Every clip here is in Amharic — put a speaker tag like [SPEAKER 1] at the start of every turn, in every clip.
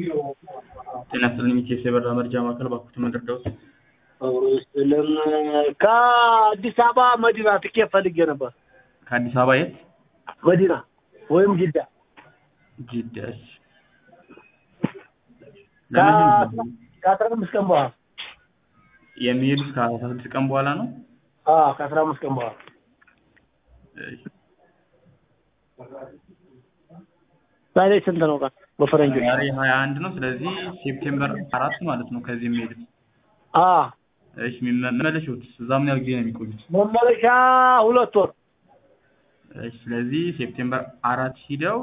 [SPEAKER 1] ጤና ይስጥልኝ ኢቴስ የበረራ መርጃ ማዕከል ባኩት መንደርደውስ
[SPEAKER 2] ስለም ከአዲስ አበባ መዲና ትኬት ፈልጌ ነበር።
[SPEAKER 1] ከአዲስ አበባ የት
[SPEAKER 2] መዲና ወይም ጅዳ
[SPEAKER 1] ጅዳ እሺ ለምን
[SPEAKER 2] ከአስራ አምስት ቀን በኋላ
[SPEAKER 1] የሚሄዱት ከአስራ ስድስት ቀን በኋላ ነው
[SPEAKER 2] አዎ ከአስራ አምስት ቀን በኋላ
[SPEAKER 1] እሺ
[SPEAKER 2] ዛሬ ስንት ነው ቀን በፈረንጆች?
[SPEAKER 1] ዛሬ ሀያ አንድ ነው ስለዚህ ሴፕቴምበር አራት ማለት ነው ከዚህ የሚሄዱት
[SPEAKER 2] አዎ
[SPEAKER 1] እሺ መመለሻዎት እዛ ምን ያህል ጊዜ ነው የሚቆዩት
[SPEAKER 2] መመለሻ ሁለት ወር
[SPEAKER 1] እሺ ስለዚህ ሴፕቴምበር አራት ሂደው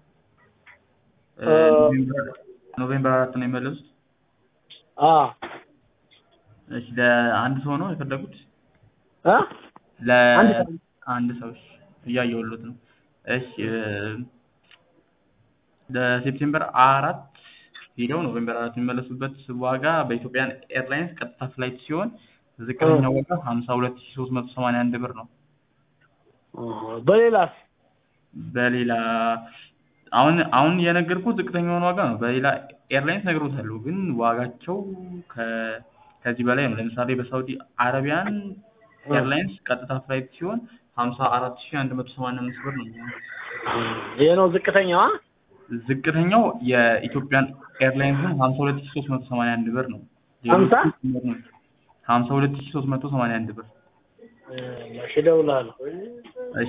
[SPEAKER 2] እ
[SPEAKER 1] ኖቬምበር ኖቬምበር አራት ነው የሚመለሱት
[SPEAKER 2] አዎ
[SPEAKER 1] እሺ ለአንድ ሰው ነው የፈለጉት
[SPEAKER 2] እ አንድ ሰው።
[SPEAKER 1] ለአንድ ሰው እሺ እያየሁሎት ነው እሺ እ ለሴፕቴምበር አራት ሄደው ኖቬምበር አራት የሚመለሱበት ዋጋ በኢትዮጵያን ኤርላይንስ ቀጥታ ፍላይት ሲሆን ዝቅተኛው ዋጋ ሀምሳ ሁለት ሺ ሶስት መቶ ሰማንያ አንድ ብር ነው
[SPEAKER 2] በሌላስ
[SPEAKER 1] በሌላ አሁን አሁን የነገርኩት ዝቅተኛውን ዋጋ ነው በሌላ ኤርላይንስ ነግሮታለሁ ግን ዋጋቸው ከ ከዚህ በላይ ነው ለምሳሌ በሳውዲ አረቢያን ኤርላይንስ ቀጥታ ፍላይት ሲሆን ሀምሳ አራት ሺ አንድ መቶ ሰማንያ አምስት ብር ነው የሚሆነው
[SPEAKER 2] ይሄ ነው ዝቅተኛዋ
[SPEAKER 1] ዝቅተኛው የኢትዮጵያን ኤርላይንስን ሀምሳ ሁለት ሺ ሶስት መቶ ሰማንያ አንድ ብር ነው
[SPEAKER 2] ሀምሳ?
[SPEAKER 1] ሀምሳ ሁለት ሺ ሶስት መቶ ሰማንያ አንድ ብር
[SPEAKER 2] እሺ እደውላለሁ